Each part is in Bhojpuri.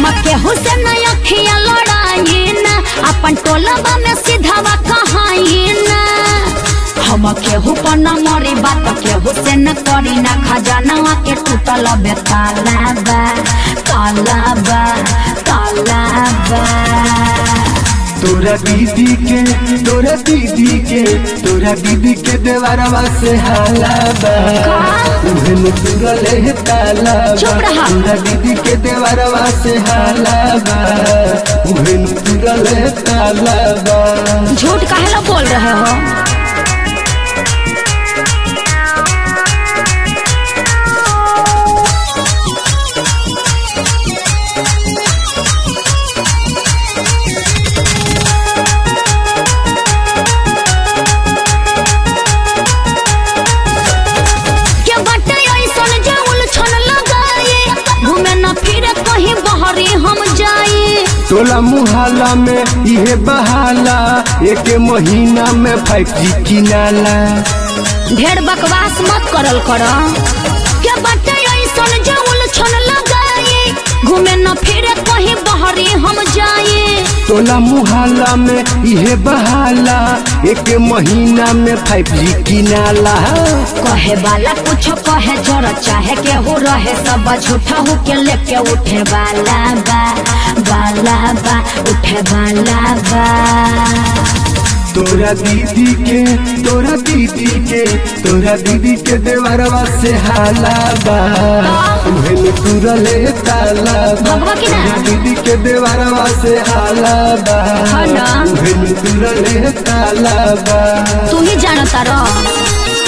केहू से न अखिया लड़ाई ना अपन टोलबा में सीधावा कहाई ना हम केहू पर न मरी बात केहू से न करी ना खजाना के टूटल बे ताला बा ताला बा ताला बा तोरा दीदी के तोरा दीदी के तोरा दीदी के देवरवा से हाला बा उहे में तुरले है ताला बा चुप रहा। तोरा दीदी के देवरवा से हाला बा उहे में तुरले है ताला बा झूठ काहे ला बोल रहे हो के बाटे ऐसन जे उलझन लगाए घूमे न फिरे कहीं बहरी हम जाए टोला मुहाला में इहे बहाला एक महीना में फाइव जी किनाला ढेर बकवास मत करल कर के बाटे ऐसन जे उलझन लगाए घूमे न फिरे कहीं बहरी हम जाए टोला मुहाला में इहे बहाला एक महीना में फाइव जी किनाला कहे वाला कुछ कहे जर चाहे केहू रहे सब झूठा हो के लेके उठे वाला बा वाला बा उठे वाला बा तोरा दीदी के तोरा दीदी के तोरा दीदी के देवरवा से हाला बा उहे में तुरले ताला बा भगवा की ना? तोरा दीदी के देवरवा से हाला बा हाँ ना? उहे में तुरले ताला बा तू ही जानता रह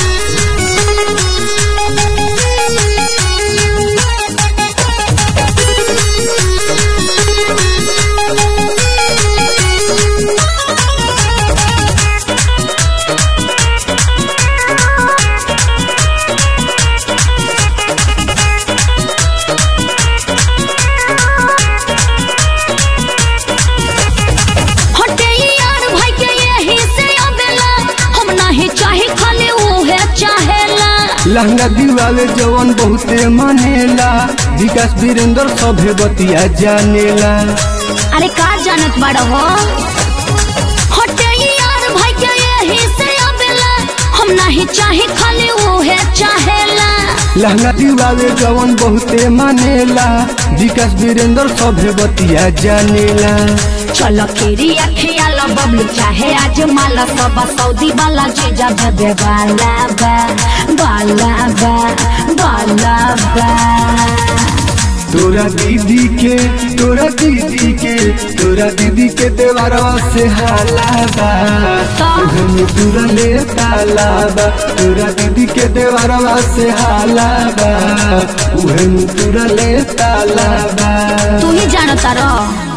हटे यार भाई के यही से अबेला हम नहीं चाहे खाली उहे चाहेला लहंगा दिवाले जवन बहुते मानेला विकास वीरेंद्र सभे बतिया जानेला अरे का जानत बड़ हो हटे यार भाई के यही से अबेला हम नहीं चाहे खाली उहे चाहेला लहंगा दिवाले जवन बहुते मानेला विकास वीरेंद्र सभे बतिया जानेला चलो खीरी अखियाला बबलू चाहे आज माला सब सऊदी वाला चीजा देवे वाला बा वाला बा वाला बा तोरा दीदी के तोरा दीदी के तोरा दीदी के देवरवा से हाला बा का? उहे में तुरले ताला बा तोरा दीदी के देवरवा से हाला बा उहे में तुरले ताला बा तू ही जानता रह